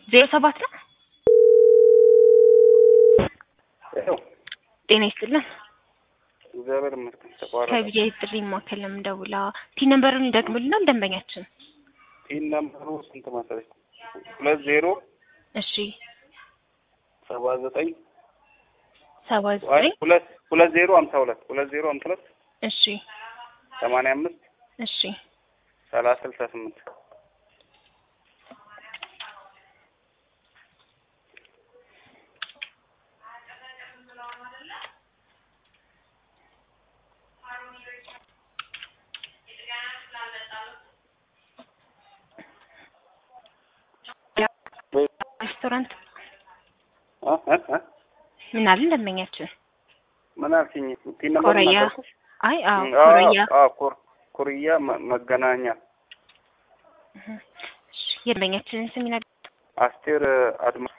ዜሮ ሰባት ነው። ይኸው ጤና ይስጥልን። እግዚአብሔር ይመስገን ተቋረጠ። ከቢጃ ጥሪ ማዕከል ነው የምደውላ። ቲ ነምበሩን ይደግሙልናል ደንበኛችን። ፒን ነምበሩ ስንት መሰለሽ? ሁለት ዜሮ እሺ ሰባ ዘጠኝ ሰባ አይ ዘጠኝ ሁለት ሁለት ዜሮ ሀምሳ ሁለት ሁለት ዜሮ ሀምሳ ሁለት እሺ ሰማንያ አምስት እሺ ሰላሳ ስልሳ ስምንት ሬስቶራንት እ እ እ ምን አለን ደንበኛችን? ምን አልሽኝ? ፒን ነምበሩ ኮረያ ነገርኩሽ? አይ አዎ እ፣ ኮረያ አዎ፣ ኮር- ኮርያ መ- መገናኛ እሺ፣ የደንበኛችንን ስም ይነግሩ። አስቴር አድማ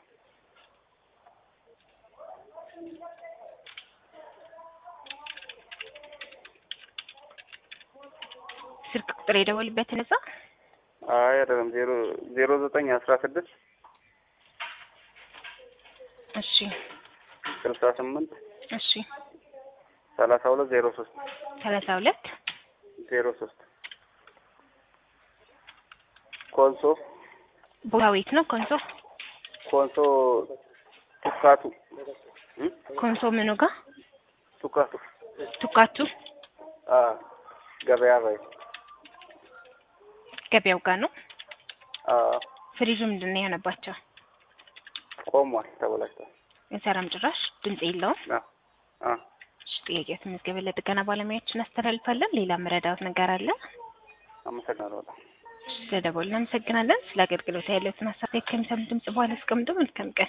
ስልክ ቁጥር የደወልበት ነጻ አይ አይደለም ዜሮ ዜሮ ዘጠኝ አስራ ስድስት እሺ ስልሳ ስምንት እሺ ሰላሳ ሁለት ዜሮ ሶስት ሰላሳ ሁለት ዜሮ ሶስት ኮንሶ ቦታ ቤት ነው ኮንሶ ኮንሶ ቱካቱ እ? ኮንሶ ምኑ ጋር ቱካቱ ቱካቱ አ ገበያ በይ ገበያው ጋር ነው። አ ፍሪጁ ምንድን ነው የሆነባቸው? ቆሟል ተበላሽቷል የሰራም ጭራሽ ድምጽ የለውም። አ አ እሺ ጥያቄው ተመዝገበ። ለጥገና ባለሙያዎች እናስተላልፋለን። ሌላ መረዳት ነገር አለ? አመሰግናለሁ በጣም ስለደወሉ እናመሰግናለን። ስለ አገልግሎት ያለትን ሀሳብ ከሚሰሙ ድምጽ በኋላ አስቀምጡ። መልካም ቀን